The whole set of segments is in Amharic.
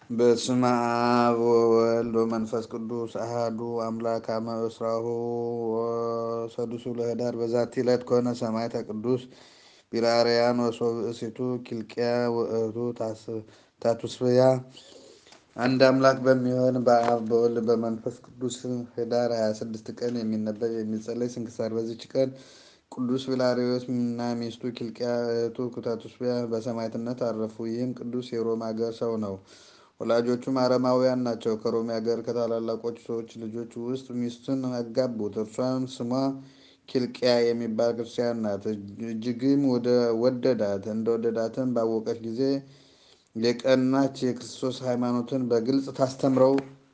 በስመ አብ ወወልድ ወመንፈስ ቅዱስ አሐዱ አምላክ አመ እስራሁ ወሰዱሱ ለኅዳር በዛቲ ዕለት ኮነ ሰማዕተ ቅዱስ ጲላርያኖስ ወብእሲቱ ኪልቅያ ውእቱ ታቱስብያ። አንድ አምላክ በሚሆን በአብ በወልድ በመንፈስ ቅዱስ ኅዳር 26 ቀን የሚነበብ የሚጸለይ ስንክሳር። በዚች ቀን ቅዱስ ጲላርዮስ እና ሚስቱ ኪልቅያ እህቱ ታቱስብያ በሰማዕትነት አረፉ። ይህም ቅዱስ የሮም አገር ሰው ነው። ወላጆቹም አረማውያን ናቸው። ከሮም አገር ከታላላቆች ሰዎች ልጆች ውስጥ ሚስቱን አጋቡት። እርሷም ስሟ ኪልቅያ የሚባል ክርስቲያን ናት። እጅግም ወደዳት። እንደወደዳትም ባወቀች ጊዜ የቀናች የክርስቶስ ሃይማኖትን በግልጽ ታስተምረው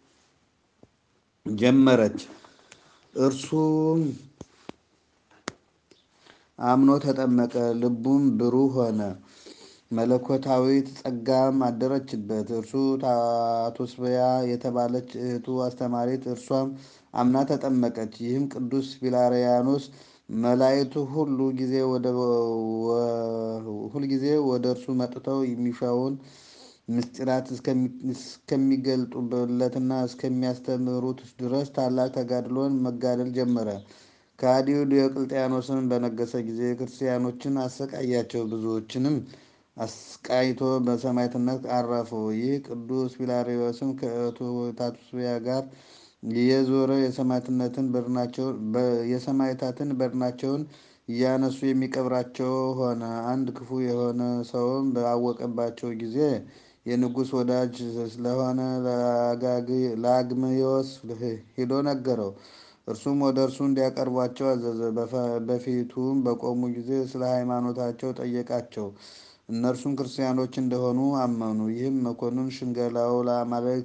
ጀመረች። እርሱም አምኖ ተጠመቀ። ልቡም ብሩህ ሆነ። መለኮታዊት ጸጋም አደረችበት። እርሱ ታቱስብያ የተባለች እህቱ አስተማሪት፣ እርሷም አምና ተጠመቀች። ይህም ቅዱስ ጲላርያኖስ መላእክቱ ሁሉ ጊዜ ወደ እርሱ መጥተው የሚሻውን ምስጢራት እስከሚገልጡለትና እስከሚያስተምሩት ድረስ ታላቅ ተጋድሎን መጋደል ጀመረ። ከሃዲው ዲዮቅልጥያኖስን በነገሰ ጊዜ ክርስቲያኖችን አሰቃያቸው። ብዙዎችንም አስቃይቶ በሰማዕትነት አረፉ። ይህ ቅዱስ ጲላርዮስም ከእህቱ ታቱስብያ ጋር እየዞረ የሰማዕታትን በድናቸውን እያነሱ የሚቀብራቸው ሆነ። አንድ ክፉ የሆነ ሰውም ባወቀባቸው ጊዜ የንጉሥ ወዳጅ ስለሆነ ለአግምዮስ ሄዶ ነገረው። እርሱም ወደ እርሱ እንዲያቀርቧቸው አዘዘ። በፊቱም በቆሙ ጊዜ ስለ ሃይማኖታቸው ጠየቃቸው። እነርሱም ክርስቲያኖች እንደሆኑ አመኑ። ይህም መኮንን ሽንገላው ለአማልክት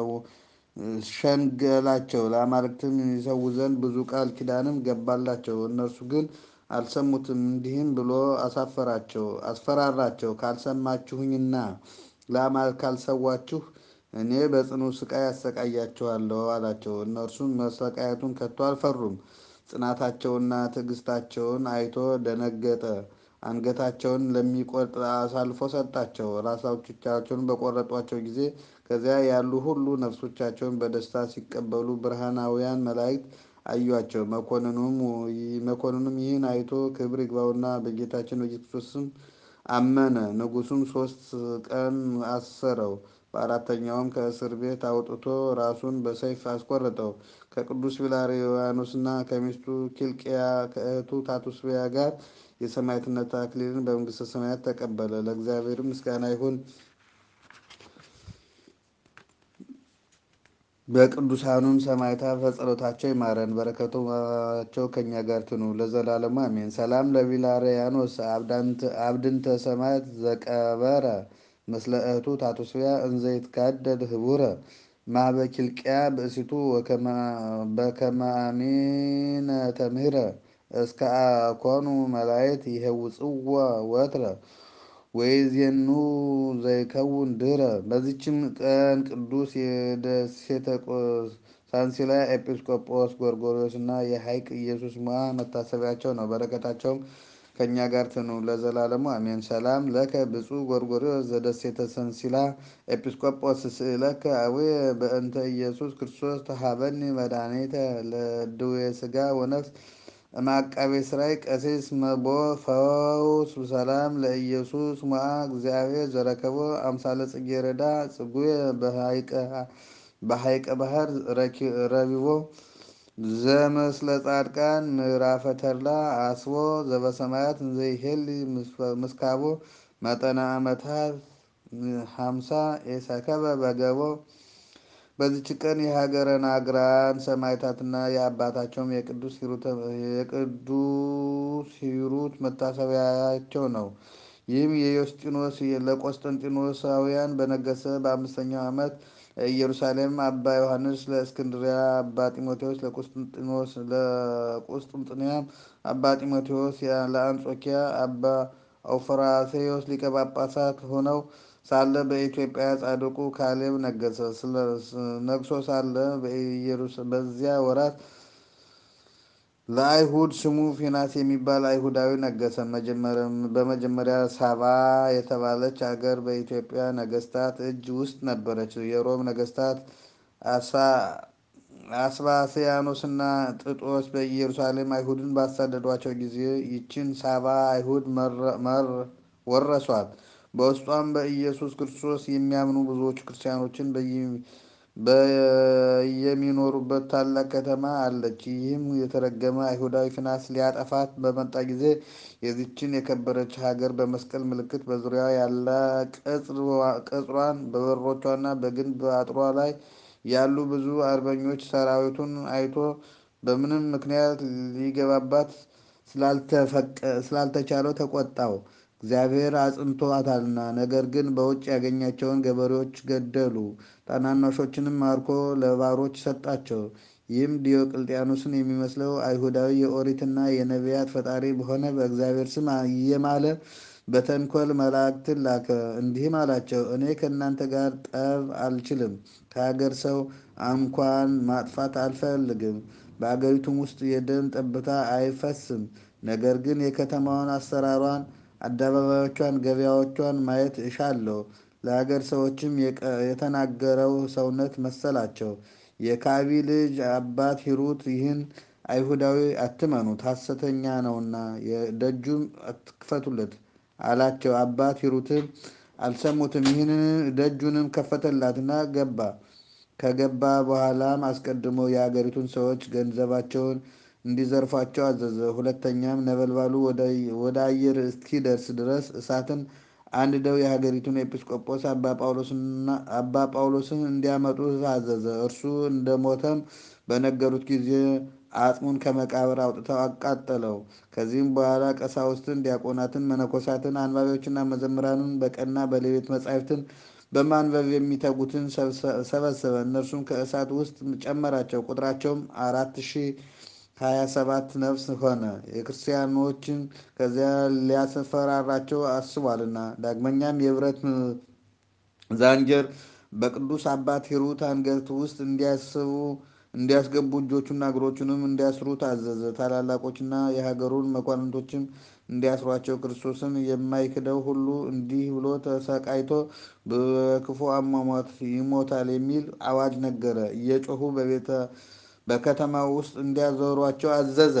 ሸንገላቸው ለአማልክትም ይሰዉ ዘንድ ብዙ ቃል ኪዳንም ገባላቸው። እነርሱ ግን አልሰሙትም። እንዲህም ብሎ አሳፈራቸው አስፈራራቸው። ካልሰማችሁኝና ለአማልክት ካልሰዋችሁ እኔ በጽኑ ስቃይ አሰቃያችኋለሁ አላቸው። እነርሱም መሰቃየቱን ከቶ አልፈሩም። ጽናታቸውና ትዕግስታቸውን አይቶ ደነገጠ። አንገታቸውን ለሚቆርጥ አሳልፎ ሰጣቸው። ራሶቻቸውን በቆረጧቸው ጊዜ ከዚያ ያሉ ሁሉ ነፍሶቻቸውን በደስታ ሲቀበሉ ብርሃናውያን መላእክት አዩአቸው። መኮንኑም ይህን አይቶ ክብር ይግባውና በጌታችን በኢየሱስ ክርስቶስም አመነ። ንጉሡም ሦስት ቀን አሰረው። በአራተኛውም ከእስር ቤት አውጥቶ ራሱን በሰይፍ አስቆረጠው። ከቅዱስ ጲላርያኖስና ከሚስቱ ኪልቅያ ከእህቱ ታቱስብያ ጋር የሰማዕትነት አክሊልን በመንግሥተ ሰማያት ተቀበለ። ለእግዚአብሔር ምስጋና ይሁን። በቅዱሳኑም ሰማዕታት በጸሎታቸው ይማረን፣ በረከታቸው ከእኛ ጋር ትኑ ለዘላለሙ አሜን። ሰላም ለጲላርያኖስ አብድንተ ሰማዕት ዘቀበረ ምስለ እህቱ ታቱስብያ እንዘ ይትካደድ ህቡረ ማህበ ኪልቅያ ብእሲቱ በከመ አሜነ ተምህረ እስከ አኮኑ መላእክት ይሄውፅዎ ወትረ ወይዜኑ ዘይከውን ድህረ። በዚችም ቀን ቅዱስ የደሴተ ሳንሲላ ኤጲስቆጶስ ጎርጎርዮስ እና የሐይቅ ኢየሱስ ሞዐ መታሰቢያቸው ነው። በረከታቸውም ከእኛ ጋር ትኑ ለዘላለሙ አሜን። ሰላም ለከ ብፁዕ ጎርጎርዮስ ዘደሴተ ሰንሲላ ኤጲስቆጶስ ስእለከ አቡየ በእንተ ኢየሱስ ክርስቶስ ተሃበኒ መድኃኒተ ለድዌ ሥጋ ወነፍስ እምዐቃቤ ሥራይ ቀሲስ መቦ ፈውስ ሰላም ለኢየሱስ ሞዐ እግዚአብሔር ዘረከቦ አምሳለ ጽጌረዳ ጽጉየ በሐይቀ ባሕር ረቢቦ ዘመስለ ጻድቃን ምዕራፈ ተድላ አስቦ ዘበሰማያት እንዘይሄሊ ምስካቦ መጠነ ዓመታት ሀምሳ ኤሰከበ በገቦ። በዚች ቀን የሀገረ ናግራን ሰማዕታትና የአባታቸውም የቅዱስ ሂሩት መታሰቢያቸው ነው። ይህም የዮስጢኖስ ለቆስጠንጢኖሳውያን በነገሰ በአምስተኛው ዓመት ለኢየሩሳሌም አባ ዮሐንስ፣ ለእስክንድሪያ አባ ጢሞቴዎስ፣ ለቁስጥንጥንያም አባ ጢሞቴዎስ፣ ለአንጾኪያ አባ አውፍራሴዎስ ሊቀ ጳጳሳት ሆነው ሳለ በኢትዮጵያ ጻድቁ ካሌብ ነገሰ። ነግሶ ሳለ በዚያ ወራት ለአይሁድ ስሙ ፊናስ የሚባል አይሁዳዊ ነገሰ። በመጀመሪያ ሳባ የተባለች አገር በኢትዮጵያ ነገስታት እጅ ውስጥ ነበረች። የሮም ነገስታት አስባስያኖስና ጥጦስ በኢየሩሳሌም አይሁድን ባሳደዷቸው ጊዜ ይችን ሳባ አይሁድ ወረሷት። በውስጧም በኢየሱስ ክርስቶስ የሚያምኑ ብዙዎቹ ክርስቲያኖችን በየሚኖሩበት ታላቅ ከተማ አለች። ይህም የተረገመ አይሁዳዊ ፊናስ ሊያጠፋት በመጣ ጊዜ የዚችን የከበረች ሀገር በመስቀል ምልክት በዙሪያዋ ያለ ቅጽሯን፣ በበሮቿና በግንብ አጥሯ ላይ ያሉ ብዙ አርበኞች ሰራዊቱን አይቶ በምንም ምክንያት ሊገባባት ስላልተቻለው ተቆጣው። እግዚአብሔር አጽንቶአታልና። ነገር ግን በውጭ ያገኛቸውን ገበሬዎች ገደሉ። ታናናሾችንም ማርኮ ለባሮች ሰጣቸው። ይህም ዲዮቅልጥያኖስን የሚመስለው አይሁዳዊ የኦሪትና የነቢያት ፈጣሪ በሆነ በእግዚአብሔር ስም እየማለ በተንኮል መላእክትን ላከ። እንዲህም አላቸው፣ እኔ ከእናንተ ጋር ጠብ አልችልም፣ ከሀገር ሰው እንኳን ማጥፋት አልፈልግም። በአገሪቱም ውስጥ የደም ጠብታ አይፈስም። ነገር ግን የከተማዋን አሰራሯን፣ አደባባዮቿን፣ ገበያዎቿን ማየት እሻለሁ። ለሀገር ሰዎችም የተናገረው ሰውነት መሰላቸው። የካቢ ልጅ አባት ሂሩት ይህን አይሁዳዊ አትመኑት፣ ሐሰተኛ ነውና ደጁም አትክፈቱለት አላቸው። አባት ሂሩትም አልሰሙትም። ይህን ደጁንም ከፈተላትና ገባ። ከገባ በኋላም አስቀድሞ የአገሪቱን ሰዎች ገንዘባቸውን እንዲዘርፏቸው አዘዘ። ሁለተኛም ነበልባሉ ወደ አየር እስኪደርስ ድረስ እሳትን አንድደው የሀገሪቱን ኤጲስቆጶስ አባ ጳውሎስን እንዲያመጡ አዘዘ። እርሱ እንደሞተም በነገሩት ጊዜ አጽሙን ከመቃብር አውጥተው አቃጠለው። ከዚህም በኋላ ቀሳውስትን፣ ዲያቆናትን፣ መነኮሳትን፣ አንባቢዎችና መዘምራንን በቀንና በሌሊት መጻሕፍትን በማንበብ የሚተጉትን ሰበሰበ። እነርሱም ከእሳት ውስጥ ጨመራቸው። ቁጥራቸውም አራት ሺህ ሀያ ሰባት ነፍስ ሆነ። የክርስቲያኖችን ከዚያ ሊያስፈራራቸው አስቧልና። ዳግመኛም የብረት ዛንጀር በቅዱስ አባት ሂሩት አንገት ውስጥ እንዲያስገቡ እጆቹና እግሮቹንም እንዲያስሩ ታዘዘ። ታላላቆችና የሀገሩን መኳንንቶችም እንዲያስሯቸው ክርስቶስን የማይክደው ሁሉ እንዲህ ብሎ ተሰቃይቶ በክፉ አሟሟት ይሞታል የሚል አዋጅ ነገረ። እየጮሁ በከተማው ውስጥ እንዲያዞሯቸው አዘዘ።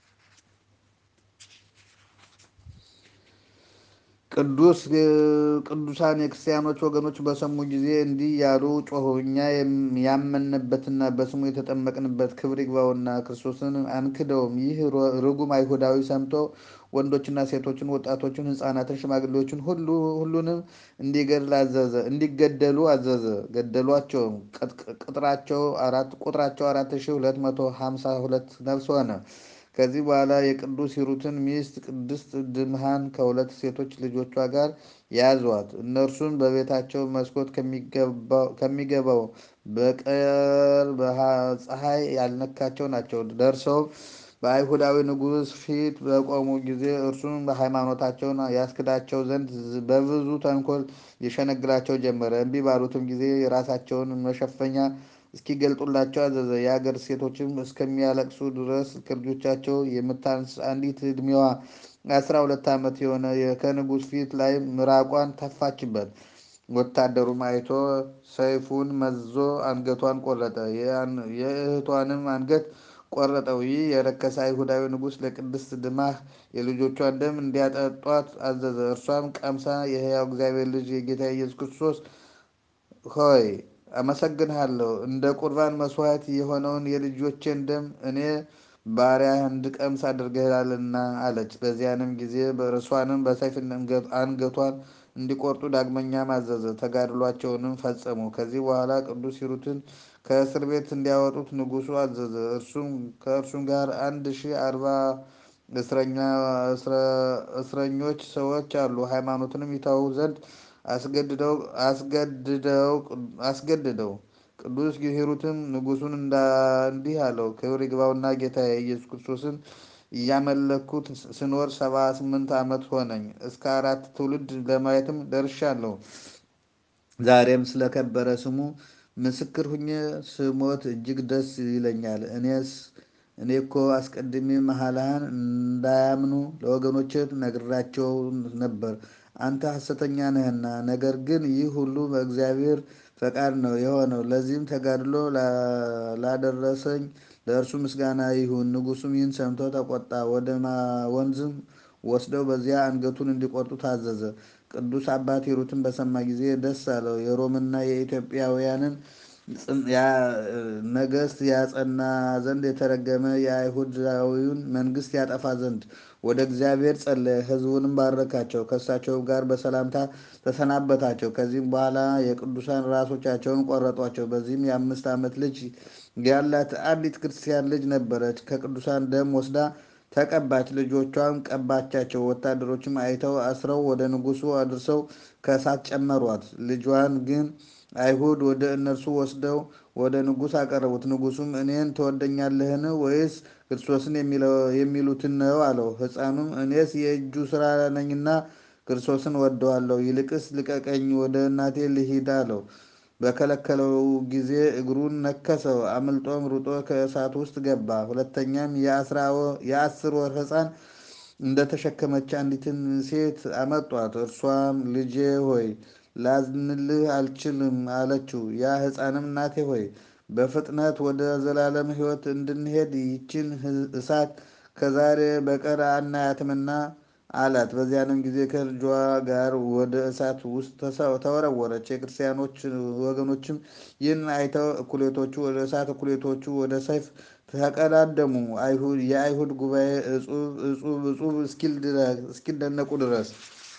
ቅዱሳን የክርስቲያኖች ወገኖች በሰሙ ጊዜ እንዲህ ያሉ ጮኹ። እኛ ያመንበትና በስሙ የተጠመቅንበት ክብር ይግባውና ክርስቶስን አንክደውም። ይህ ርጉም አይሁዳዊ ሰምቶ ወንዶችና ሴቶችን፣ ወጣቶችን፣ ሕፃናትን፣ ሽማግሌዎችን ሁሉንም እንዲገድል አዘዘ እንዲገደሉ አዘዘ። ገደሏቸውም። ቁጥራቸው አራት ሺህ ሁለት መቶ ሀምሳ ሁለት ነፍስ ሆነ። ከዚህ በኋላ የቅዱስ ሂሩትን ሚስት ቅድስት ድምሃን ከሁለት ሴቶች ልጆቿ ጋር ያዟት። እነርሱም በቤታቸው መስኮት ከሚገባው በቀር ፀሐይ ያልነካቸው ናቸው። ደርሰውም በአይሁዳዊ ንጉሥ ፊት በቆሙ ጊዜ እርሱም በሃይማኖታቸውን ያስክዳቸው ዘንድ በብዙ ተንኮል የሸነግላቸው ጀመረ። እምቢ ባሉትም ጊዜ የራሳቸውን መሸፈኛ እስኪገልጡላቸው አዘዘ። የአገር ሴቶችም እስከሚያለቅሱ ድረስ ከልጆቻቸው የምታንስ አንዲት ዕድሜዋ አስራ ሁለት ዓመት የሆነ ከንጉሥ ፊት ላይ ምራቋን ተፋችበት። ወታደሩም አይቶ ሰይፉን መዞ አንገቷን ቆረጠ። የእህቷንም አንገት ቆረጠው። ይህ የረከሰ አይሁዳዊ ንጉሥ ለቅድስት ድማህ የልጆቿን ደም እንዲያጠጧት አዘዘ። እርሷም ቀምሳ የሕያው እግዚአብሔር ልጅ የጌታ ኢየሱስ ክርስቶስ ሆይ አመሰግንሃለሁ እንደ ቁርባን መስዋዕት የሆነውን የልጆቼን ደም እኔ ባሪያ እንድቀምስ አድርገሃልና አለች። በዚያንም ጊዜ እርሷንም በሰይፍ አንገቷን እንዲቆርጡ ዳግመኛም አዘዘ። ተጋድሏቸውንም ፈጸሙ። ከዚህ በኋላ ቅዱስ ሂሩትን ከእስር ቤት እንዲያወጡት ንጉሡ አዘዘ። እርሱም ከእርሱም ጋር አንድ ሺህ አርባ እስረኞች ሰዎች አሉ። ሃይማኖትንም ይተዉ ዘንድ አስገድደው። ቅዱስ ሂሩትም ንጉሡን እንዲህ አለው፣ ክብር ይግባውና ጌታዬ ኢየሱስ ክርስቶስን እያመለኩት ስኖር ሰባ ስምንት ዓመት ሆነኝ። እስከ አራት ትውልድ ለማየትም ደርሻለሁ። ዛሬም ስለከበረ ስሙ ምስክር ሁኜ ስሞት እጅግ ደስ ይለኛል። እኔስ እኔ እኮ አስቀድሜ መሐላህን እንዳያምኑ ለወገኖች ነግራቸው ነበር። አንተ ሐሰተኛ ነህና፣ ነገር ግን ይህ ሁሉ በእግዚአብሔር ፈቃድ ነው የሆነው። ለዚህም ተጋድሎ ላደረሰኝ ለእርሱ ምስጋና ይሁን። ንጉሡም ይህን ሰምቶ ተቆጣ። ወደ ወንዝም ወስደው በዚያ አንገቱን እንዲቆርጡ ታዘዘ። ቅዱስ አባት ሂሩትን በሰማ ጊዜ ደስ አለው። የሮምና የኢትዮጵያውያንን ነገሥት ያጸና ዘንድ የተረገመ የአይሁዳዊውን መንግሥት ያጠፋ ዘንድ ወደ እግዚአብሔር ጸለየ። ሕዝቡንም ባረካቸው። ከእሳቸውም ጋር በሰላምታ ተሰናበታቸው። ከዚህም በኋላ የቅዱሳን ራሶቻቸውን ቆረጧቸው። በዚህም የአምስት ዓመት ልጅ ያላት አንዲት ክርስቲያን ልጅ ነበረች። ከቅዱሳን ደም ወስዳ ተቀባች። ልጆቿም ቀባቻቸው። ወታደሮችም አይተው አስረው ወደ ንጉሡ አድርሰው ከእሳት ጨመሯት። ልጇን ግን አይሁድ ወደ እነርሱ ወስደው ወደ ንጉሥ አቀረቡት። ንጉሡም እኔን ትወደኛለህን ወይስ ክርስቶስን የሚሉትን ነው አለው። ሕፃኑም እኔስ የእጁ ሥራ ነኝና ክርስቶስን ወደዋለሁ። ይልቅስ ልቀቀኝ፣ ወደ እናቴ ልሂድ አለው። በከለከለው ጊዜ እግሩን ነከሰው። አምልጦም ሩጦ ከእሳት ውስጥ ገባ። ሁለተኛም የአስር ወር ሕፃን እንደተሸከመች አንዲትን ሴት አመጧት። እርሷም ልጄ ሆይ ላዝንልህ አልችልም አለችው። ያ ሕፃንም እናቴ ሆይ በፍጥነት ወደ ዘላለም ሕይወት እንድንሄድ ይችን እሳት ከዛሬ በቀር አናያትምና አላት። በዚያንም ጊዜ ከልጇ ጋር ወደ እሳት ውስጥ ተወረወረች። የክርስቲያኖች ወገኖችም ይህን አይተው እኩሌቶቹ ወደ እሳት፣ እኩሌቶቹ ወደ ሰይፍ ተቀዳደሙ። የአይሁድ ጉባኤ እጹብ እጹብ እጹብ እስኪደነቁ ድረስ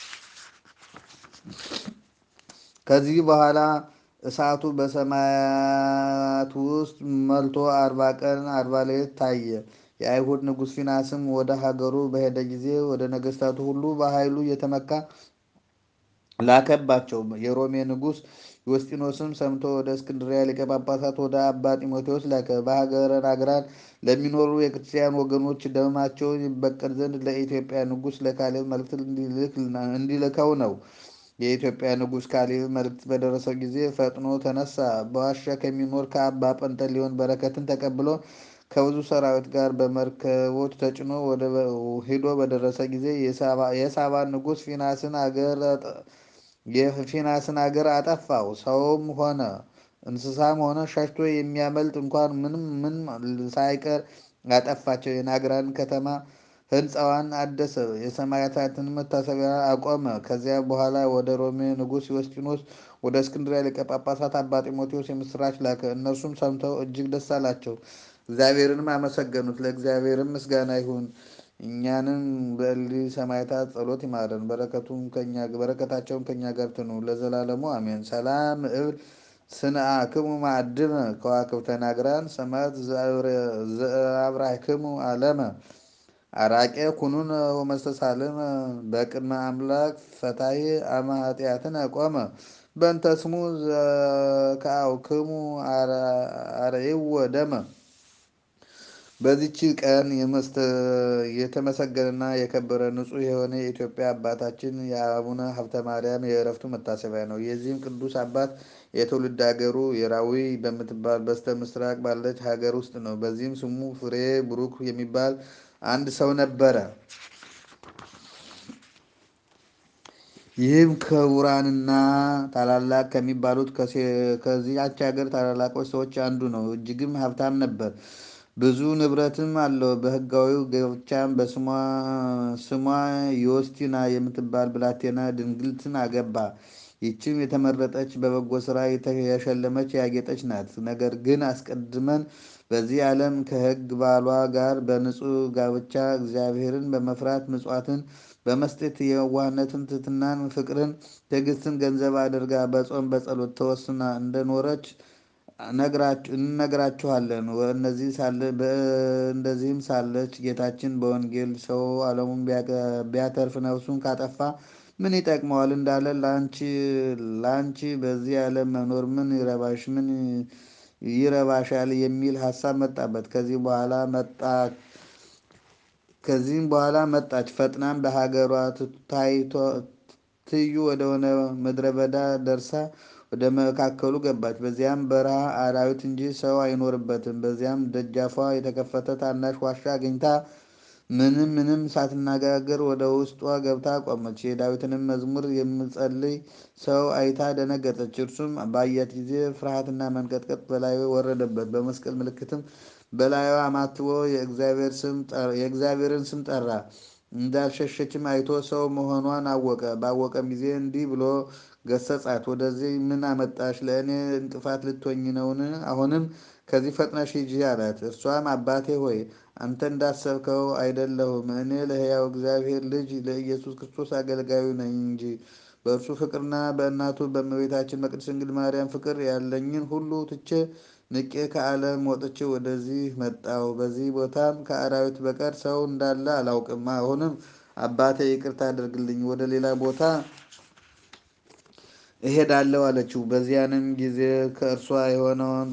ከዚህ በኋላ እሳቱ በሰማያት ውስጥ መልቶ አርባ ቀን አርባ ሌሊት ታየ። የአይሁድ ንጉሥ ፊናስም ወደ ሀገሩ በሄደ ጊዜ ወደ ነገሥታቱ ሁሉ በኃይሉ እየተመካ ላከባቸው። የሮሜ ንጉሥ ዮስጢኖስም ሰምቶ ወደ እስክንድሪያ ሊቀ ጳጳሳት ወደ አባ ጢሞቴዎስ ላከ። በሀገረ ናግራን ለሚኖሩ የክርስቲያን ወገኖች ደማቸውን ይበቀል ዘንድ ለኢትዮጵያ ንጉሥ ለካሌብ መልእክት እንዲልከው ነው። የኢትዮጵያ ንጉሥ ካሌብ መልእክት በደረሰው ጊዜ ፈጥኖ ተነሳ። በዋሻ ከሚኖር ከአባ ጰንጠሌዎን በረከትን ተቀብሎ ከብዙ ሰራዊት ጋር በመርከቦች ተጭኖ ሂዶ በደረሰ ጊዜ የሳባን ንጉሥ ፊናስን አገር የፊናስን አገር አጠፋው። ሰውም ሆነ እንስሳም ሆነ ሸሽቶ የሚያመልጥ እንኳን ምንም ምን ሳይቀር አጠፋቸው። የናግራን ከተማ ሕንፃዋን አደሰ። የሰማዕታትን መታሰቢያ አቆመ። ከዚያ በኋላ ወደ ሮሜ ንጉሥ ዮስጢኖስ ወደ እስክንድሪያ ሊቀ ጳጳሳት አባ ጢሞቴዎስ የምስራች ላከ። እነርሱም ሰምተው እጅግ ደስ አላቸው። እግዚአብሔርንም አመሰገኑት። ለእግዚአብሔርም ምስጋና ይሁን። እኛንም በእሊህ ሰማዕታት ጸሎት ይማረን፣ በረከታቸውም ከእኛ ጋር ትኑር ለዘላለሙ አሜን። ሰላም እብል ስንአክሙ ማዕድመ ከዋክብተ ናግራን ሰማዕት ዘአብራክሙ አለመ አራቄ ኩኑን ወመስተሳልመ በቅድመ አምላክ ፈታይ አመ ኃጢአትን ቆመ በእንተ ስሙ ዘከአውክሙ አርዕዎ ደመ። በዚች ቀን የተመሰገነና የከበረ ንጹሕ የሆነ የኢትዮጵያ አባታችን የአቡነ ሀብተ ማርያም የዕረፍቱ መታሰቢያ ነው። የዚህም ቅዱስ አባት የትውልድ ሀገሩ የራዊ በምትባል በስተ ምስራቅ ባለች ሀገር ውስጥ ነው። በዚህም ስሙ ፍሬ ብሩክ የሚባል አንድ ሰው ነበረ። ይህም ክቡራንና ታላላቅ ከሚባሉት ከዚያች ሀገር ታላላቆች ሰዎች አንዱ ነው። እጅግም ሀብታም ነበር። ብዙ ንብረትም አለው። በሕጋዊው ጋብቻም በስሟ ዮስቲና የምትባል ብላቴና ድንግልትን አገባ። ይህችም የተመረጠች በበጎ ስራ የሸለመች ያጌጠች ናት። ነገር ግን አስቀድመን በዚህ ዓለም ከሕግ ባሏ ጋር በንጹሕ ጋብቻ እግዚአብሔርን በመፍራት ምጽዋትን በመስጠት የዋህነትን፣ ትሕትናን፣ ፍቅርን፣ ትዕግስትን ገንዘብ አድርጋ በጾም በጸሎት ተወስና እንደኖረች እንነግራችኋለን። እንደዚህም ሳለች ጌታችን በወንጌል ሰው ዓለሙን ቢያተርፍ ነፍሱን ካጠፋ ምን ይጠቅመዋል እንዳለ ለአንቺ በዚህ ዓለም መኖር ምን ይረባሽ ምን ይረባሻል የሚል ሀሳብ መጣበት። ከዚህ በኋላ መጣ ከዚህም በኋላ መጣች። ፈጥናም በሀገሯ ትዩ ወደሆነ ምድረ በዳ ደርሳ ወደ መካከሉ ገባች። በዚያም በረሃ አራዊት እንጂ ሰው አይኖርበትም። በዚያም ደጃፏ የተከፈተ ታናሽ ዋሻ አግኝታ ምንም ምንም ሳትነጋገር ወደ ውስጧ ገብታ ቆመች። የዳዊትንም መዝሙር የሚጸልይ ሰው አይታ ደነገጠች። እርሱም ባያት ጊዜ ፍርሃትና መንቀጥቀጥ በላዩ ወረደበት። በመስቀል ምልክትም በላዩ አማትቦ የእግዚአብሔርን ስም ጠራ። እንዳልሸሸችም አይቶ ሰው መሆኗን አወቀ። ባወቀም ጊዜ እንዲህ ብሎ ገሰጻት። ወደዚህ ምን አመጣሽ? ለእኔ እንቅፋት ልትሆኝ ነውን? አሁንም ከዚህ ፈጥነሽ ሂጂ አላት። እርሷም አባቴ ሆይ አንተ እንዳሰብከው አይደለሁም። እኔ ለሕያው እግዚአብሔር ልጅ ለኢየሱስ ክርስቶስ አገልጋዩ ነኝ እንጂ በእርሱ ፍቅርና በእናቱ በእመቤታችን በቅድስት ድንግል ማርያም ፍቅር ያለኝን ሁሉ ትቼ ንቄ ከዓለም ወጥቼ ወደዚህ መጣሁ። በዚህ ቦታም ከአራዊት በቀር ሰው እንዳለ አላውቅም። አሁንም አባቴ ይቅርታ አድርግልኝ፣ ወደ ሌላ ቦታ እሄዳለሁ አለችው። በዚያንም ጊዜ ከእርሷ የሆነውን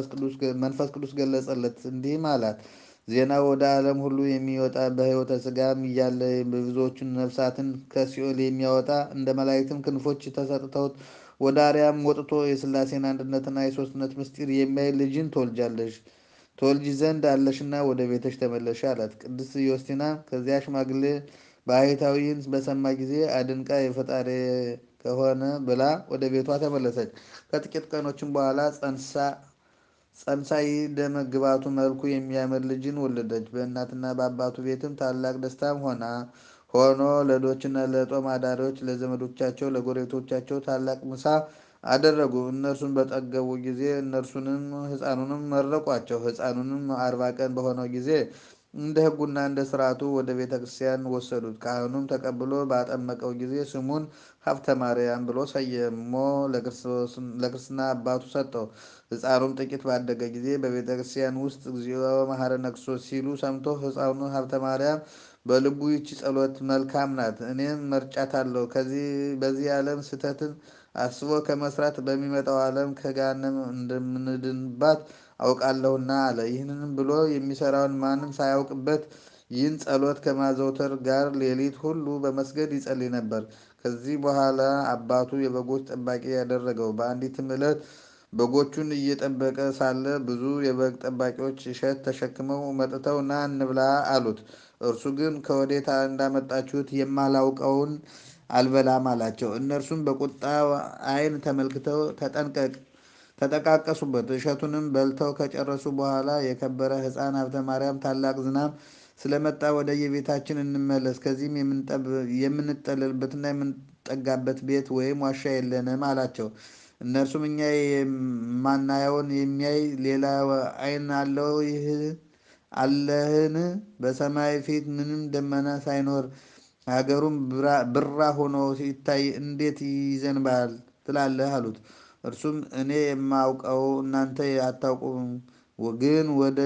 በመንፈስ ቅዱስ ገለጸለት፣ እንዲህም አላት ዜና ወደ ዓለም ሁሉ የሚወጣ በሕይወተ ሥጋም እያለ ብዙዎቹን ነፍሳትን ከሲኦል የሚያወጣ እንደ መላእክትም ክንፎች ተሰጥተውት ወደ አርያም ወጥቶ የሥላሴን አንድነትና የሦስትነት ምስጢር የሚያይ ልጅን ትወልጃለሽ ትወልጂ ዘንድ አለሽና ወደ ቤተሽ ተመለሽ አላት። ቅድስት ዮስቲና ከዚያ ሽማግሌ ባህታዊን በሰማ ጊዜ አድንቃ የፈጣሪ ከሆነ ብላ ወደ ቤቷ ተመለሰች። ከጥቂት ቀኖችም በኋላ ጸንሳ ጸንሳ ደመ ግባቱ መልኩ የሚያምር ልጅን ወለደች። በእናትና በአባቱ ቤትም ታላቅ ደስታም ሆና ሆኖ ለዶችና ለጦም አዳሪዎች ለዘመዶቻቸው ለጎረቤቶቻቸው ታላቅ ምሳ አደረጉ። እነርሱን በጠገቡ ጊዜ እነርሱንም ሕፃኑንም መረቋቸው። ሕፃኑንም አርባ ቀን በሆነው ጊዜ እንደ ሕጉና እንደ ስርዓቱ ወደ ቤተ ክርስቲያን ወሰዱት። ካህኑም ተቀብሎ ባጠመቀው ጊዜ ስሙን ሀብተ ማርያም ብሎ ሰየሞ ለክርስትና አባቱ ሰጠው። ሕፃኑም ጥቂት ባደገ ጊዜ በቤተ ክርስቲያን ውስጥ እግዚኦ መሐረነ ክርስቶስ ሲሉ ሰምቶ ሕፃኑ ሀብተ ማርያም በልቡ ይቺ ጸሎት መልካም ናት፣ እኔም መርጫታለሁ። በዚህ ዓለም ስህተትን አስቦ ከመስራት በሚመጣው ዓለም ከገሃነም እንደምንድንባት አውቃለሁና አለ። ይህንንም ብሎ የሚሰራውን ማንም ሳያውቅበት ይህን ጸሎት ከማዘውተር ጋር ሌሊት ሁሉ በመስገድ ይጸልይ ነበር። ከዚህ በኋላ አባቱ የበጎች ጠባቂ ያደረገው። በአንዲትም ዕለት በጎቹን እየጠበቀ ሳለ ብዙ የበግ ጠባቂዎች እሸት ተሸክመው መጥተው ና እንብላ አሉት። እርሱ ግን ከወዴት እንዳመጣችሁት የማላውቀውን አልበላም አላቸው። እነርሱም በቁጣ ዓይን ተመልክተው ተጠንቀቅ ተጠቃቀሱበት። እሸቱንም በልተው ከጨረሱ በኋላ የከበረ ሕፃን ሀብተ ማርያም ታላቅ ዝናብ ስለመጣ ወደ የቤታችን እንመለስ፣ ከዚህም የምንጠለልበትና የምንጠጋበት ቤት ወይም ዋሻ የለንም አላቸው። እነርሱም እኛ የማናየውን የሚያይ ሌላ ዓይን አለው ይህ አለህን? በሰማይ ፊት ምንም ደመና ሳይኖር ሀገሩም ብራ ሆኖ ሲታይ እንዴት ይዘንባል ትላለህ? አሉት። እርሱም እኔ የማውቀው እናንተ አታውቁም፣ ግን ወደ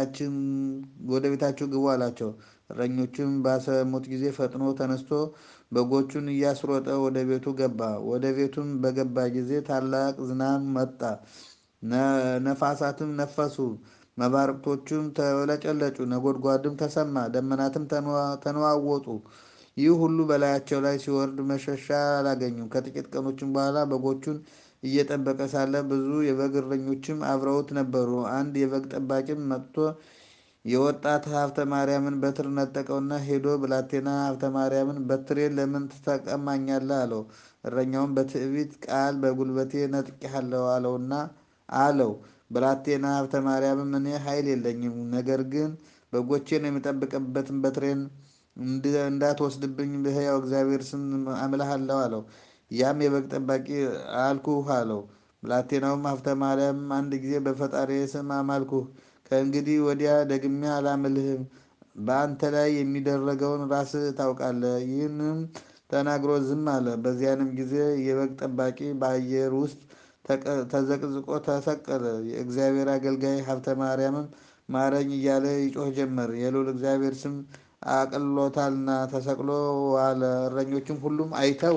ቤታችሁ ግቡ አላቸው። እረኞቹም ባሰሙት ጊዜ ፈጥኖ ተነስቶ በጎቹን እያስሮጠ ወደ ቤቱ ገባ። ወደ ቤቱም በገባ ጊዜ ታላቅ ዝናብ መጣ፣ ነፋሳትም ነፈሱ፣ መባረቅቶቹም ተለጨለጩ፣ ነጎድጓድም ተሰማ፣ ደመናትም ተነዋወጡ። ይህ ሁሉ በላያቸው ላይ ሲወርድ መሸሻ አላገኙም። ከጥቂት ቀኖችም በኋላ በጎቹን እየጠበቀ ሳለ ብዙ የበግ እረኞችም አብረውት ነበሩ። አንድ የበግ ጠባቂም መጥቶ የወጣት ሀብተ ማርያምን በትር ነጠቀውና ሄዶ ብላቴና ሀብተ ማርያምን በትሬን ለምን ትቀማኛለህ? አለው። እረኛውም በትዕቢት ቃል በጉልበቴ ነጥቄሃለሁ አለውና አለው። ብላቴና ሀብተ ማርያምም እኔ ኃይል የለኝም፣ ነገር ግን በጎቼን የምጠብቅበትን በትሬን እንዳትወስድብኝ በሕያው እግዚአብሔር ስም አምልሃለሁ አለው። ያም የበግ ጠባቂ አልኩህ አለው። ብላቴናውም ሀብተ ማርያም አንድ ጊዜ በፈጣሪ ስም አማልኩህ፣ ከእንግዲህ ወዲያ ደግሜ አላምልህም። በአንተ ላይ የሚደረገውን ራስህ ታውቃለህ። ይህንም ተናግሮ ዝም አለ። በዚያንም ጊዜ የበግ ጠባቂ በአየር ውስጥ ተዘቅዝቆ ተሰቀለ። የእግዚአብሔር አገልጋይ ሀብተ ማርያምም ማረኝ እያለ ይጮህ ጀመር። የልዑል እግዚአብሔር ስም አቅሎታልና ተሰቅሎ ዋለ። እረኞችም ሁሉም አይተው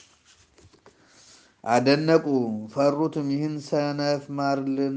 አደነቁ፣ ፈሩትም። ይህን ሰነፍ ማርልን፣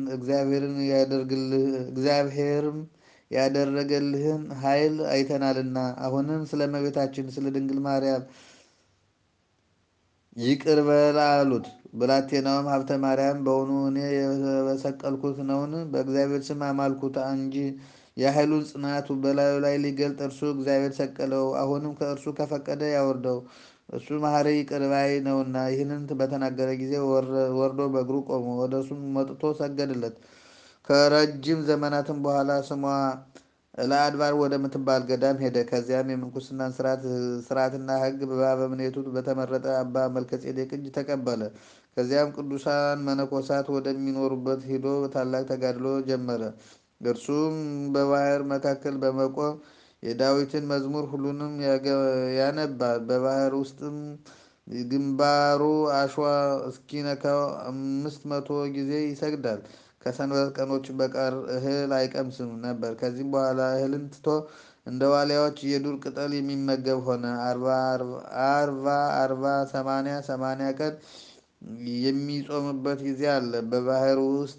እግዚአብሔርም ያደረገልህን ኃይል አይተናልና። አሁንም ስለ እመቤታችን ስለ ድንግል ማርያም ይቅር በል አሉት። ብላቴናውም ሀብተ ማርያም በውኑ እኔ የበሰቀልኩት ነውን? በእግዚአብሔር ስም አማልኩት እንጂ የኃይሉን ጽናቱ በላዩ ላይ ሊገልጥ እርሱ እግዚአብሔር ሰቀለው። አሁንም ከእርሱ ከፈቀደ ያወርደው፣ እሱ መሐሪ ይቅር ባይ ነውና። ይህንን በተናገረ ጊዜ ወርዶ በእግሩ ቆሞ ወደ እርሱም መጥቶ ሰገደለት። ከረጅም ዘመናትም በኋላ ስሟ ለአድባር ወደምትባል ገዳም ሄደ። ከዚያም የምንኩስናን ስርዓትና ሕግ በአበምኔቱ በተመረጠ አባ መልከጼዴቅ እጅ ተቀበለ። ከዚያም ቅዱሳን መነኮሳት ወደሚኖሩበት ሂዶ ታላቅ ተጋድሎ ጀመረ። እርሱም በባህር መካከል በመቆም የዳዊትን መዝሙር ሁሉንም ያነባል። በባህር ውስጥም ግንባሩ አሸዋ እስኪነካው አምስት መቶ ጊዜ ይሰግዳል። ከሰንበት ቀኖች በቀር እህል አይቀምስም ነበር። ከዚህም በኋላ እህልን ትቶ እንደ ዋሊያዎች የዱር ቅጠል የሚመገብ ሆነ። አርባ አርባ ሰማንያ ሰማንያ ቀን የሚጾምበት ጊዜ አለ። በባህር ውስጥ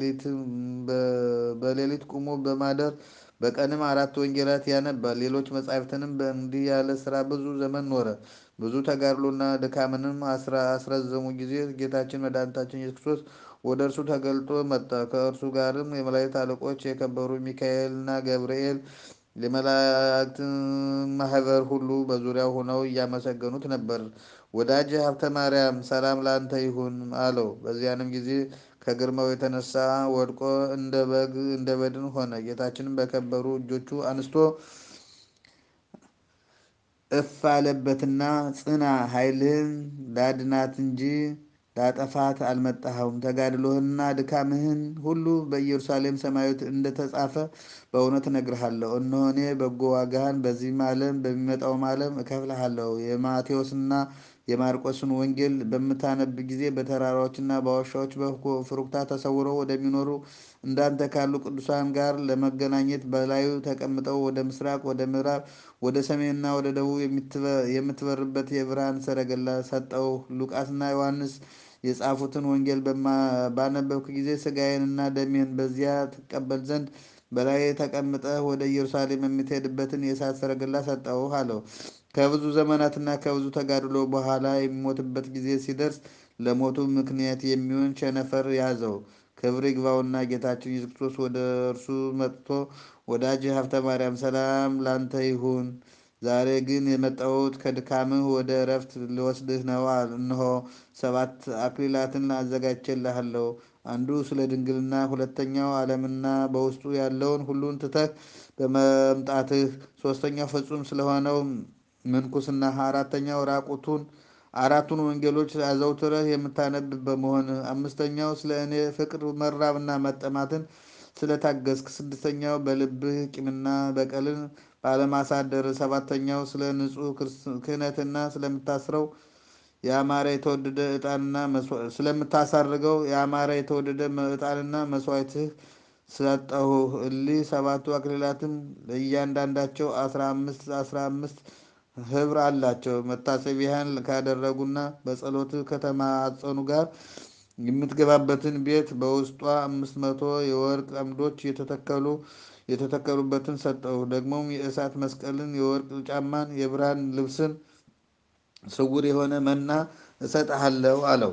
በሌሊት ቁሞ በማደር በቀንም አራት ወንጌላት ያነባል። ሌሎች መጻሕፍትንም በእንዲህ ያለ ስራ ብዙ ዘመን ኖረ። ብዙ ተጋድሎና ድካምንም አስረዘሙ ጊዜ ጌታችን መድኃኒታችን ኢየሱስ ክርስቶስ ወደ እርሱ ተገልጦ መጣ። ከእርሱ ጋርም የመላእክት አለቆች የከበሩ ሚካኤልና ገብርኤል የመላእክት ማህበር ሁሉ በዙሪያው ሆነው እያመሰገኑት ነበር። ወዳጅ ሀብተ ማርያም ሰላም ላንተ ይሁን አለው። በዚያንም ጊዜ ከግርማው የተነሳ ወድቆ እንደ በግ እንደ በድን ሆነ። ጌታችንም በከበሩ እጆቹ አንስቶ እፍ አለበትና ጽና፣ ኃይልህን ላድናት እንጂ ላጠፋት አልመጣኸውም። ተጋድሎህንና ድካምህን ሁሉ በኢየሩሳሌም ሰማያዊት እንደተጻፈ በእውነት እነግርሃለሁ። እነሆ እኔ በጎ ዋጋህን በዚህም ዓለም በሚመጣውም ዓለም እከፍልሃለሁ። የማቴዎስና የማርቆስን ወንጌል በምታነብ ጊዜ በተራራዎችና በዋሻዎች በፍሩክታ ተሰውረው ወደሚኖሩ እንዳንተ ካሉ ቅዱሳን ጋር ለመገናኘት በላዩ ተቀምጠው ወደ ምስራቅ፣ ወደ ምዕራብ፣ ወደ ሰሜንና ወደ ደቡብ የምትበርበት የብርሃን ሰረገላ ሰጠው። ሉቃስና ዮሐንስ የጻፉትን ወንጌል ባነበብክ ጊዜ ሥጋዬንና ደሜን በዚያ ትቀበል ዘንድ በላይ ተቀምጠህ ወደ ኢየሩሳሌም የምትሄድበትን የእሳት ሰረገላ ሰጠውህ አለው። ከብዙ ዘመናትና ከብዙ ተጋድሎ በኋላ የሚሞትበት ጊዜ ሲደርስ ለሞቱ ምክንያት የሚሆን ቸነፈር ያዘው። ክብር ይግባውና ጌታችን ኢየሱስ ክርስቶስ ወደ እርሱ መጥቶ ወዳጅ ሀብተ ማርያም ሰላም ላንተ ይሁን። ዛሬ ግን የመጣሁት ከድካምህ ወደ እረፍት ልወስድህ ነው። እነሆ ሰባት አክሊላትን አዘጋጅቼልሃለሁ። አንዱ ስለ ድንግልና፣ ሁለተኛው ዓለምና በውስጡ ያለውን ሁሉን ትተህ በመምጣትህ፣ ሶስተኛው ፍጹም ስለሆነው ምንኩስና፣ አራተኛው ራቁቱን አራቱን ወንጌሎች አዘውትረህ የምታነብ በመሆን፣ አምስተኛው ስለ እኔ ፍቅር መራብና መጠማትን ስለታገስክ፣ ስድስተኛው በልብህ ቂምና በቀልን ባለማሳደር፣ ሰባተኛው ስለ ንጹሕ ክህነትና ስለምታስረው የአማረ የተወደደ ዕጣንና ስለምታሳርገው የአማረ የተወደደ ዕጣንና መስዋዕትህ ሰጠሁህ። እሊህ ሰባቱ አክሊላትም ለእያንዳንዳቸው አስራ አምስት አስራ አምስት ህብር አላቸው። መታሰቢያን ካደረጉና በጸሎት ከተማጸኑ ጋር የምትገባበትን ቤት በውስጧ አምስት መቶ የወርቅ አምዶች የተተከሉ የተተከሉበትን ሰጠሁ። ደግሞም የእሳት መስቀልን፣ የወርቅ ጫማን፣ የብርሃን ልብስን፣ ስውር የሆነ መና እሰጥሃለሁ አለው።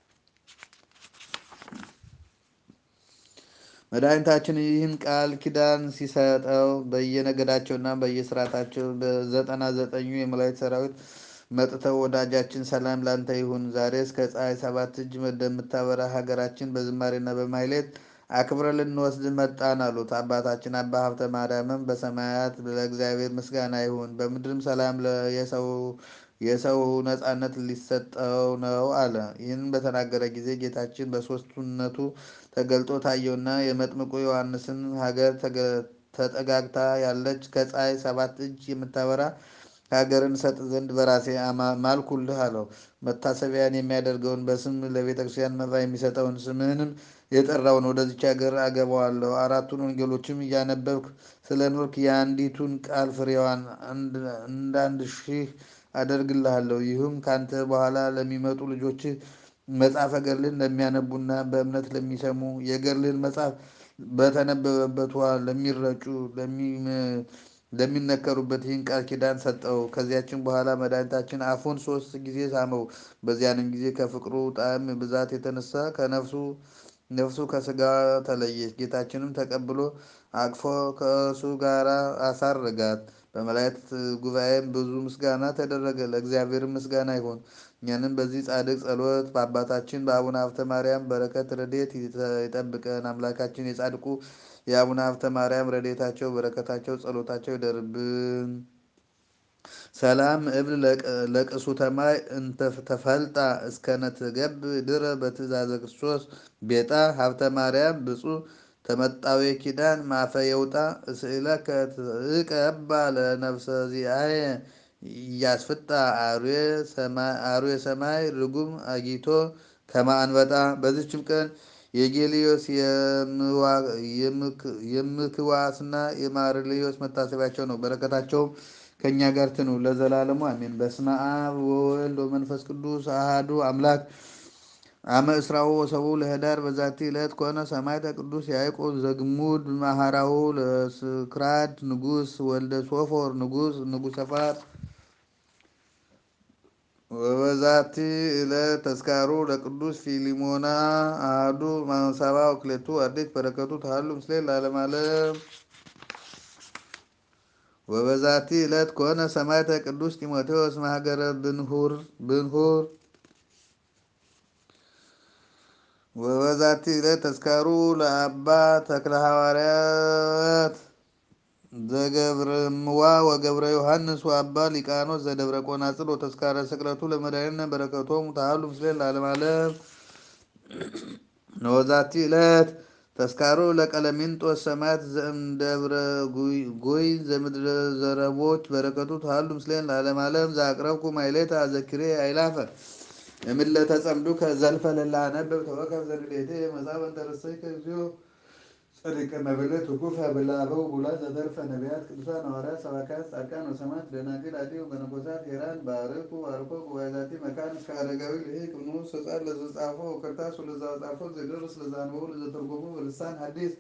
መድኃኒታችን ይህን ቃል ኪዳን ሲሰጠው በየነገዳቸውና በየስርዓታቸው በዘጠና ዘጠኙ የመላእክት ሰራዊት መጥተው ወዳጃችን ሰላም ላንተ ይሁን፣ ዛሬ እስከ ፀሐይ ሰባት እጅ እንደምታበራ ሀገራችን በዝማሬና በማሕሌት አክብረ ልንወስድ መጣን አሉት። አባታችን አባ ሀብተ ማርያምም በሰማያት ለእግዚአብሔር ምስጋና ይሁን፣ በምድርም ሰላም የሰው ነጻነት ሊሰጠው ነው አለ። ይህን በተናገረ ጊዜ ጌታችን በሦስትነቱ ተገልጦ ታየውና የመጥምቁ ዮሐንስን ሀገር ተጠጋግታ ያለች ከፀሐይ ሰባት እጅ የምታበራ ሀገርን ሰጥ ዘንድ በራሴ ማልኩልህ አለው። መታሰቢያን የሚያደርገውን በስም ለቤተ ክርስቲያን መባ የሚሰጠውን ስምህንም የጠራውን ወደዚች ሀገር አገባዋለሁ። አራቱን ወንጌሎችም እያነበብክ ስለ ኖርክ የአንዲቱን ቃል ፍሬዋን እንዳንድ ሺህ አደርግልሃለሁ። ይህም ካንተ በኋላ ለሚመጡ ልጆችህ መጽሐፈ ገድልን ለሚያነቡና በእምነት ለሚሰሙ የገድልህን መጽሐፍ በተነበበበት ውሃ ለሚረጩ እንደሚነከሩበት ይህን ቃል ኪዳን ሰጠው። ከዚያችን በኋላ መድኃኒታችን አፉን ሶስት ጊዜ ሳመው። በዚያንም ጊዜ ከፍቅሩ ጣዕም ብዛት የተነሳ ከነፍሱ ነፍሱ ከስጋ ተለየች። ጌታችንም ተቀብሎ አቅፎ ከእሱ ጋር አሳረጋት። በመላእክት ጉባኤም ብዙ ምስጋና ተደረገ። ለእግዚአብሔር ምስጋና ይሁን። እኛንም በዚህ ጻድቅ ጸሎት በአባታችን በአቡነ ሀብተ ማርያም በረከት ረድኤት ይጠብቀን። አምላካችን የጻድቁ የአቡነ ሀብተ ማርያም ረድኤታቸው በረከታቸው ጸሎታቸው ይደርብን። ሰላም እብል ለቅሱተ ማይ እንተ ተፈልጣ እስከነ ትገብ ድረ በትእዛዘ ክርስቶስ ቤጣ ሀብተ ማርያም ብፁዕ ተመጣዊ ኪዳን ማፈ የውጣ እስእለከ ትቀባ ለነፍሰ ዚአየ እያስፍጣ አርዌ ሰማይ ርጉም አጊቶ ከማአንበጣ። በዚችም ቀን የጌልዮስ የምክዋስና የማርልዮስ መታሰቢያቸው ነው። በረከታቸውም ከእኛ ጋር ትኑ ለዘላለሙ አሜን። በስመ አብ ወወልድ ወመንፈስ ቅዱስ አሃዱ አምላክ አመ እስራሁ ወሰቡ ለህዳር በዛቲ ዕለት ኮነ ሰማዕተ ቅዱስ ያዕቆብ ዘግሙድ ማህራሁ ለስክራድ ንጉስ ወልደ ሶፎር ንጉስ ንጉሰ ፋርስ ወበዛቲ ዕለት ተስካሩ ለቅዱስ ፊሊሞና አሐዱ ሰባ ወክሌቱ አርድእት በረከቱ ተሃሉ ምስሌ ለዓለመ ዓለም። ወበዛቲ ዕለት ኮነ ሰማዕተ ቅዱስ ጢሞቴዎስ ማህገረ ብንሁር ብንሁር ወበዛቲ ዕለት ተስካሩ ለአባ ተክለ ሐዋርያት ዘገብረምዋ ወገብረ ዮሐንስ ወአባ ሊቃኖስ ዘደብረ ቆናጽል ወተስካረ ስቅለቱ ለመድኃኒነ በረከቶሙ ተሃሉ ምስሌን ለዓለመ ዓለም። ወበዛቲ ዕለት ተስካሩ ለቀለሚንጦስ ሰማዕት ዘእምደብረ ጎይ ዘምድረ ዘረቦች በረከቱ ተሃሉ ምስሌን ለዓለመ ዓለም። ዘአቅረብኩ ማሕሌተ አዘኪሬ አይላፈ እምለ ተጸምዱከ ዘልፈ ለላ አነብብ ተወከፍ ዘንዴቴ መጽሐፈ እንተ ርእሰይከ እግዚኦ ጸድቀ መበለት ውኩፈ ብላበው ቡላት ዘተርፈ ነቢያት ቅዱሳን ሐዋርያት ሰባክያት ጻድቃን ወሰማዕት ደናግል አዲሁ መነኮሳት ሄራን ባርኩ ባርኮ ጉባኤዛቲ መካን እስከ አረጋዊ ልሂቅ ንዑስ ሕፃን ለዘጻፎ ክርታስ ወለዘጻፎ ዘደርስ ለዛንበቡ ለዘተርጎሙ በልሳን ሐዲስ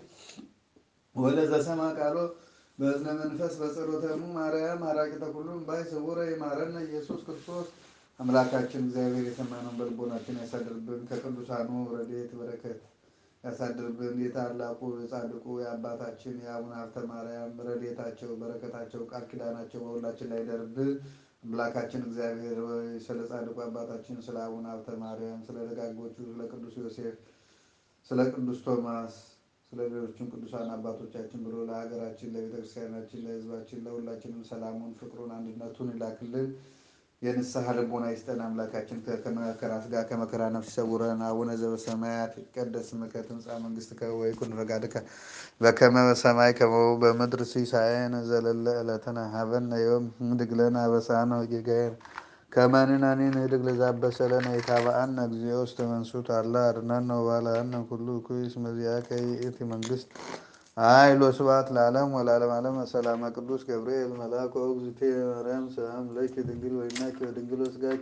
ወለዘሰማ ቃሎ በእዝነ መንፈስ በጸሎተሙ ማርያም አራቂተ ኩሉ እምባይ ስውረ ይማረነ ኢየሱስ ክርስቶስ። አምላካችን እግዚአብሔር የሰማነውን በልቦናችን ያሳድርብን። ከቅዱሳኑ ረድኤት በረከት ያሳድርብን። የታላቁ የጻድቁ የአባታችን የአቡነ ሀብተ ማርያም ረድኤታቸው በረከታቸው ቃል ኪዳናቸው በሁላችን ላይ ደርብን። አምላካችን እግዚአብሔር ሆይ ስለ ጻድቁ አባታችን ስለ አቡነ ሀብተ ማርያም፣ ስለ ደጋጎቹ ስለ ቅዱስ ዮሴፍ፣ ስለ ቅዱስ ቶማስ፣ ስለ ሌሎችም ቅዱሳን አባቶቻችን ብሎ ለሀገራችን፣ ለቤተክርስቲያናችን፣ ለሕዝባችን ለሁላችንም ሰላሙን፣ ፍቅሩን፣ አንድነቱን ይላክልን። የንስሐ ልቦና ይስጠን። አምላካችን ከመከራ ሥጋ ከመከራ ነፍስ ይሰውረን። አቡነ ዘበሰማያት ይትቀደስ ስምከ ትምጻእ መንግሥትከ ወይኩን ፈቃድከ በከመ በሰማይ ከመሁ በምድር ሲሳየነ ዘለለ ዕለትነ ሀበነ ዮም ንኅድግ ለነ አበሳነ ወጌጋየነ ከመ ንሕነኒ ንኅድግ ለዘአበሰለነ ኢታብአነ እግዚኦ ውስተ መንሱት አላ አድኅነነ ወባልሐነ ኩሉ እኩይ እስመ ዚአከ ይእቲ መንግሥት ኃይል ወስብሐት ለዓለም ወለዓለመ ዓለም። ሰላመ ቅዱስ ገብርኤል መልአክ ወእግዝእትየ ማርያም ሰላም ለኪ ድንግል ወይናኪ ወድንግል ወሥጋኪ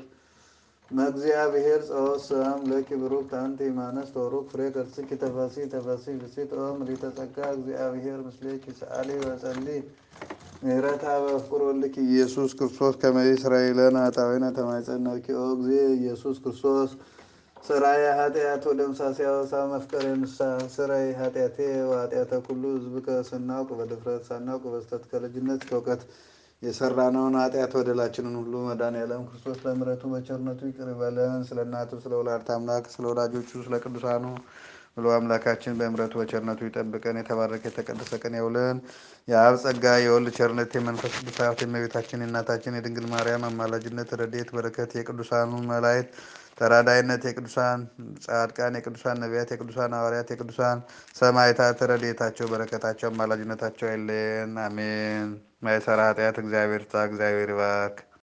መእግዚአብሔር ጸወት ሰላም ለኪ ብሩክት አንቲ እማንስት ወቡሩክ ፍሬ ከርሥኪ ተፈሥሒ ተፈሥሒ ፍሥሕት ኦ ምልዕተ ጸጋ እግዚአብሔር ምስሌኪ ሰአሊ ወጸልዪ ምህረታ በፍቁር ወልድኪ ኢየሱስ ክርስቶስ ከመ ይስረይ ለነ ኃጣውኢነ ተማኅፀንኪ ኦ እግዚእ ኢየሱስ ክርስቶስ ስራየ ኃጢአት ወደምሳሴ አበሳ መፍቀሬ ንስሐ ስራይ ኃጢአቴ ወኃጢአተ ኩሉ ሕዝብ ስናውቅ በድፍረት ሳናውቅ በስተት ከልጅነት እስከ እውቀት የሰራነውን ኃጢአት በደላችንን ሁሉ መድኃኔዓለም ክርስቶስ በምሕረቱ በቸርነቱ ይቅር ይበለን። ስለ እናቱ ስለ ወላዲተ አምላክ ስለ ወላጆቹ ስለ ቅዱሳኑ ብሎ አምላካችን በምሕረቱ በቸርነቱ ይጠብቀን። የተባረከ የተቀደሰ ቀን ያውለን። የአብ ጸጋ የወልድ ቸርነት የመንፈስ ቅዱስ ሀብት የእመቤታችን የእናታችን የድንግል ማርያም አማላጅነት ረድኤት በረከት የቅዱሳኑ መላእክት ተራዳይነት የቅዱሳን ጻድቃን የቅዱሳን ነቢያት የቅዱሳን ሐዋርያት የቅዱሳን ሰማዕታት ረድኤታቸው በረከታቸው አማላጅነታቸው አይለየን። አሜን። ማይሰራ ኃጢአት እግዚአብሔር ታ እግዚአብሔር ይባርክ።